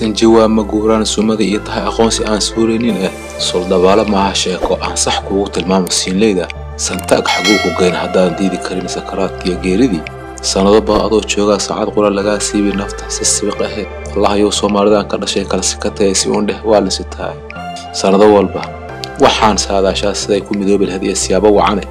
sanji waa ma guuraan sumada iyo tahay aqoonsi aan suuraynin ah soldabaalo maaha sheeko aan sax kuugu tilmaamo siinleyda santaag xaguu ku geyn haddaan diidi karin sakaraadkiiyo geeridii sannado baa adoo joogaa saacad qura lagaa siibi nafta si sibiq ahe allahayow soomaalidan ka dhashay kala sikataya si uun dheh waa lisi tahay sannado walba waxaan saadaashaa siday ku midoobi lahayd iyo siyaabo wacane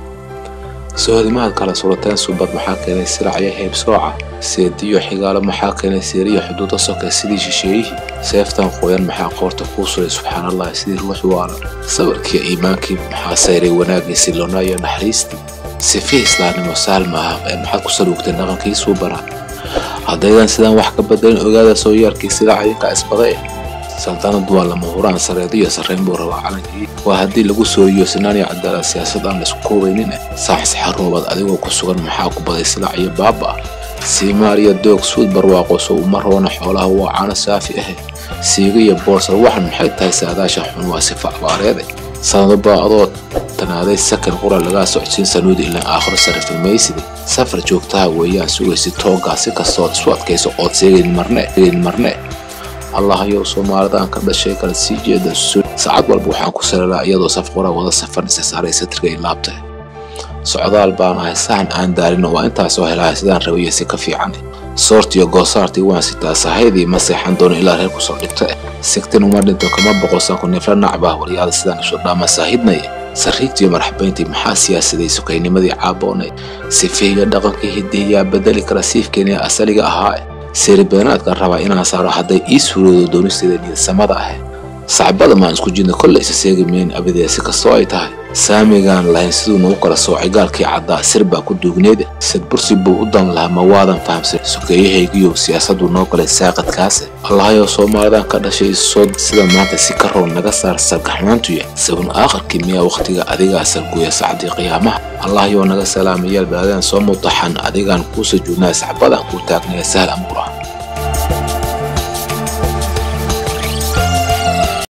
sohodimaad kala surateen subad maxaa keenay siracyo heybsooca seediyo xigaalo maxaa keenay seeriyo xuduuda soke sidii shisheeyihii seeftan qoyan maxaa qoorta kuu suray subxaanallahi sidii ruux waala sabarkiiyo iimaankii maxaa sayray wanaaggii silloonaa iyo naxariistii sifi islaamnimo saalma ah ee maxaad ku saluugteen dhaqankiisuu baraa haddaydan sidaan wax ka bedelin ogaada sooyaarkii sida cayinka isbada eh saltanadu waa lama huraan sareedo iyo sarreyn buu rabaa calankii waa haddii lagu sooriyo sinaan iyo cadaalad siyaasad aan laisku koobaynin eh saaxis xaroobaad adigoo ku sugan maxaa ku baday silaac iyo baaba ah siimaar iyo doog suud barwaaqoso uma roona xoolaha waa caano saafi ahe siiga iyo boorsar waxan maxay tahay saadaasha xun waa sifa abaareede sanado baa adoo tanaaday sakan qura lagaa socodsiin sanuudi ilaan aakhiro sarifin maysidi safar joogtaha weeyaan sugaysi tooggaa si kastood isu adkayso ood seegayn marne marne allahayow soomaalidaan ka dhashay kala sii jeeda sun saacad walba waxaan ku salalaa iyadoo saf qura wada safan isa saaray satirka i laabta socdaal baan ahay saxan aan daalin waa intaasoo helaya sidaan rabayo si ka fiican soortiyo goosaartii waan sitaa sahaydii ma seexan doono ilaa reer kusoo dhigta sigtin uma dhinto kama boqosanku nifla nacbah waryaada sidaan isu dhaama saahidnaya sariigtiyo marxabayntii maxaa siyaasaday sukaynimadii caaboonay sifeeyo dhaqankii hidihiyaa bedeli kara siifkeeni asaliga ahaa seeribeenaadka rabaa inaan saaro hadday ii suuroodo doonisteeda niyadsamada ah sacbada maan isku jidna kolle isa seegi mayn abadee si kastoo ay tahay saamigaan lahayn siduu nagu kala soocay gaalkii caddaa sir baa ku duugneeda sad bursi buu u dan lahaa ma waadan fahamsan sokeeyahaygiyo siyaasaddu noo galay saaqadkaase allahayow soomaalidan ka dhashay sood sida maanta si ka roon naga saar sargaxmaantuya sabun aakharkii miyaa wakhtiga adigaa sarguya sacdii qiyaamaha allahayow naga salaamayaal baadaan soo mutaxan adigaan kuu sujuudnaa sacbadan kuu taagnaya sahal amuuraha